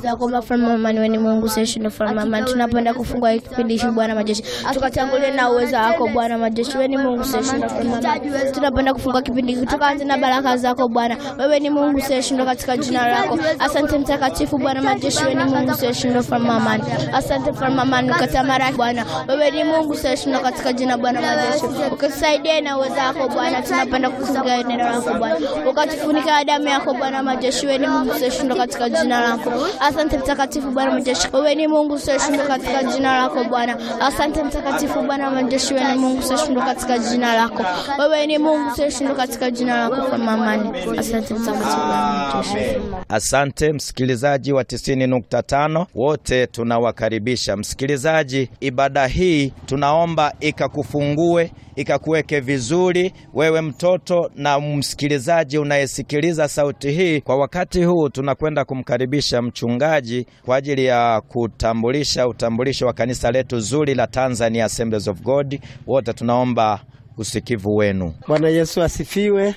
Tunakuomba mfalme wa amani, wewe ni Mungu usiyeshindwa, mfalme wa amani. Tunapenda kufungua hiki kipindi hiki Bwana majeshi, tukatangulie na uweza wako Bwana majeshi. Wewe ni Mungu usiyeshindwa, mfalme wa amani. Tunapenda kufungua kipindi hiki tukaanze na baraka zako Bwana. Wewe ni Mungu usiyeshindwa katika jina lako. Asante mtakatifu Bwana majeshi, wewe ni Mungu usiyeshindwa, mfalme wa amani. Asante mfalme wa amani, ukatamaraki Bwana. Wewe ni Mungu usiyeshindwa katika jina Bwana majeshi, ukatusaidia na uweza wako Bwana. Tunapenda kufunga neno lako Bwana, ukatufunika na damu yako Bwana majeshi. Wewe ni Mungu usiyeshindwa katika jina lako. Asante mtakatifu Bwana majeshi, wewe ni Mungu usiyeshindwa katika jina lako Bwana. Asante mtakatifu Bwana majeshi, wewe ni Mungu usiyeshindwa katika jina lako. Wewe ni Mungu usiyeshindwa katika jina lako, mfalme wa amani. Asante mtakatifu Bwana majeshi. Asante msikilizaji wa 90.5 wote tunawakaribisha. Msikilizaji, ibada hii tunaomba ikakufungue ikakuweke vizuri wewe mtoto na msikilizaji unayesikiliza sauti hii. Kwa wakati huu tunakwenda kumkaribisha mchungaji kwa ajili ya kutambulisha utambulisho wa kanisa letu zuri la Tanzania Assemblies of God. Wote tunaomba usikivu wenu. Bwana Yesu asifiwe.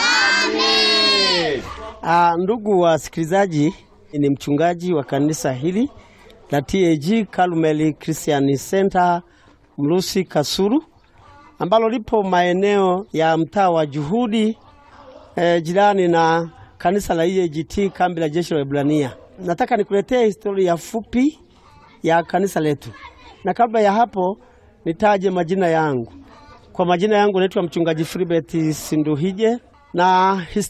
Ah, ndugu wasikilizaji, ni mchungaji wa kanisa hili la TAG Karumeli Christian Center Mrusi Kasuru ambalo lipo maeneo ya mtaa wa Juhudi eh, jirani na kanisa la EAGT kambi la jeshi la Ibrania. Nataka nikuletee historia fupi ya kanisa letu, na kabla ya hapo nitaje majina yangu. Kwa majina yangu naitwa mchungaji Filibert Sinduhije na